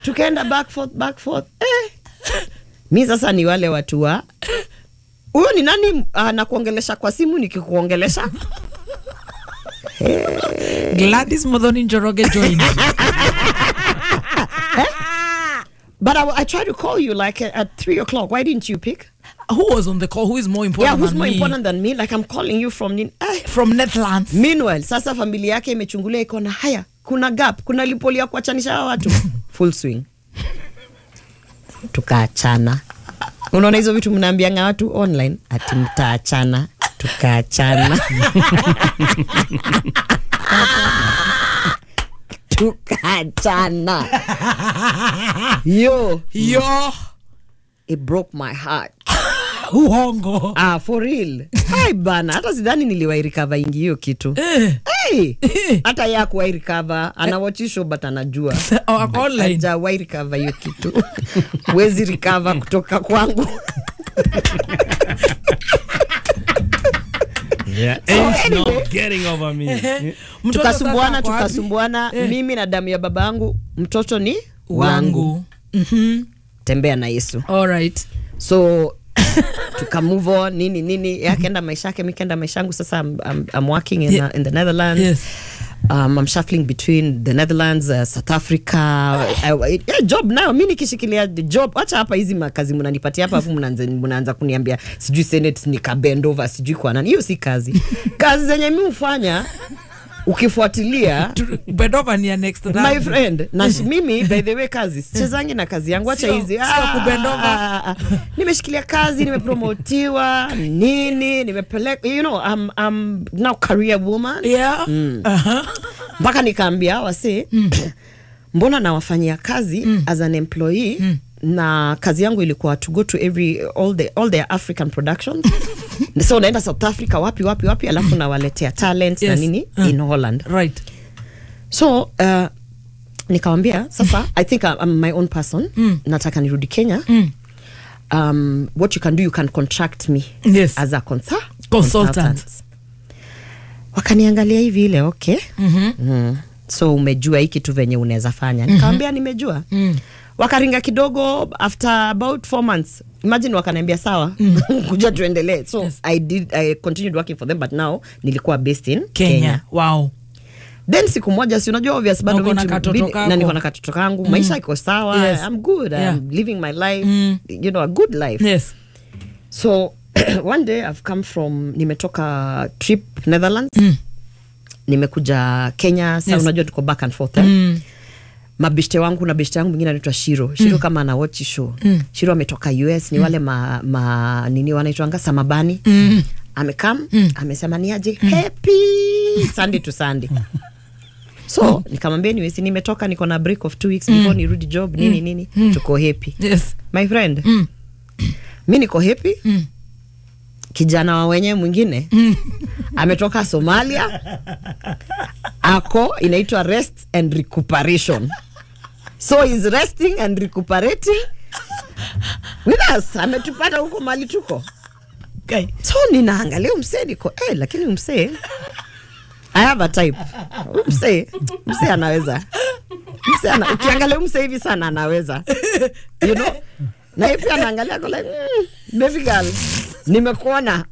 tukaenda back forth, back forth. Eh. mi sasa ni wale watu wa huyo ni nani anakuongelesha kwa simu nikikuongelesha Gladys Modhoni Njoroge joined. but I, I tried to call you like at, at three o'clock why didn't you pick Who was on the call? Who is more important yeah who's than more me? important than me like I'm calling you from Nin- eh. From Netherlands. meanwhile sasa familia yake imechungulia iko na haya kuna gap kuna lipoli ya kuachanisha hawa watu full swing tukaachana unaona hizo vitu mnaambianga watu online ati mtaachana tukaachana tukaachana yo Yo, it broke my heart uongo. ah, for real Ai bana hata sidhani niliwairikava ingi hiyo kitu Eh, hey, hata ye akuwairikava anawachisho but anajua oh, online. ajawairikava hiyo kitu wezi rikava kutoka kwangu Yeah, ain't no getting over me. Mtoto tukasumbuana sasa ako wapi? tukasumbuana Eh. mimi na damu ya baba yangu mtoto ni wangu Wangu. Mhm. tembea na yesu All right. so tuka move on nini nini yeye akaenda maisha yake mi kaenda maisha yangu sasa I'm, I'm, I'm working in, Yeah. the, in the netherlands Yes. um, I'm shuffling between the Netherlands, uh, South Africa. I, I, yeah, job nayo mi nikishikilia the job, wacha hapa hizi makazi mnanipatia hapa, afu mnaanza mnaanza kuniambia sijui Senate nikabend over sijui kwa nani. Hiyo si kazi. kazi zenye mi hufanya ukifuatilia Tu- Bedova ni ya next my round. friend na shi- mimi by the way kazi sichezangi na kazi yangu acha Sio- hizi sio Ah, kubend over. ah, ah. nimeshikilia kazi nimepromotiwa nini nimepeleka you know I'm, I'm now career woman Yeah. Uh-huh. mpaka nikaambia wase mbona nawafanyia kazi as an employee na kazi yangu ilikuwa to go to every all the all their african productions so naenda south africa wapi wapi wapi alafu nawaletea talent na Yes. nini Uh. in holland Right. so uh, nikawambia sasa i think I'm, I'm my own person nataka nirudi kenya um, what you can do you can contract me Yes. as a consa- Consultant. wakaniangalia hivi ile okay mm. so umejua hii kitu venye unaweza fanya nikawambia nimejua Mm. wakaringa kidogo after about four months imagine wakaniambia sawa kuja tuendelee so Yes. I, did, i continued working for them but now nilikuwa based in Kenya. kenya Wow. then siku moja si unajua obvious bado Na uko na mimi tu- katoto bidi- kako. na niko na katoto kangu maisha iko sawa Yes. i'm good Yeah. i'm living my life Mm. you know a good life Yes. so one day i've come from nimetoka trip netherlands Mm. nimekuja kenya sa Yes. unajua tuko back and forth eh? Mm. mabeshte wangu na beshte yangu mwingine anaitwa shiro shiro kama ana watch show Mm. shiro ametoka us ni wale ma, ma nini wanaitwanga samabani Mm. amekam Mm. amesema ni aje happy sunday to sunday so nikamwambia niwesi nimetoka niko na break of two weeks before nirudi job nini nini tuko happy Yes. my friend Mm. mi niko happy Mm. kijana wa wenyewe mwingine ametoka somalia ako inaitwa rest and recuperation so is resting and recuperating with us ametupata huko mali tuko Okay. so ninaangalia umsee niko eh, lakini umsee I have a type Huyu msee msee anaweza msee ana, ukiangalia umsee hivi sana anaweza you know na yeye pia anaangalia ako like mm, baby girl nimekuona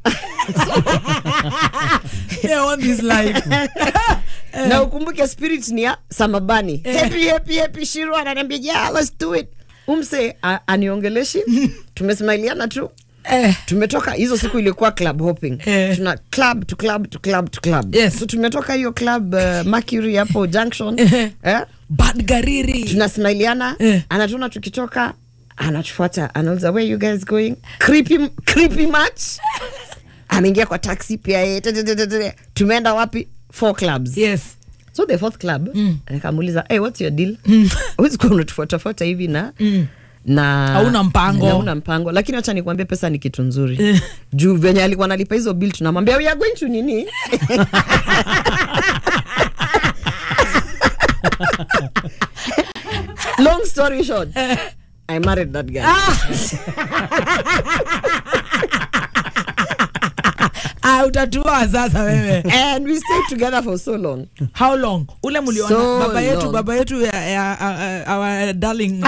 Yeah, I want this life. na ukumbuke spirit ni ya samabani happy happy happy shiro ananiambia yeah let's do it umse a- aniongeleshi tumesmailiana tu Eh. tumetoka hizo siku ilikuwa club hopping Eh. tuna club to club to club to club Yes. so tumetoka hiyo club uh, mercury hapo junction Eh. eh? Bad gariri. tunasmailiana Eh. anatuona tukitoka anatufuata anauliza where you guys going creepy, creepy match ameingia kwa taxi pia yeye Tete, tete, tete. tumeenda wapi four clubs Yes. so the fourth club Mm. nikamuuliza hey, what's your deal Mm. Huwezi kuwa unatufuatafuata hivi na Mm. na Hauna mpango. na hauna mpango lakini wacha nikwambie pesa ni kitu nzuri Eh. juu venye alikuwa nalipa hizo bill tunamwambia we are going to nini long story short i married that guy I utatua sasa wewe and we stayed together for so long how long ule muliona So baba yetu long. baba yetu ya, ya, ya, our darling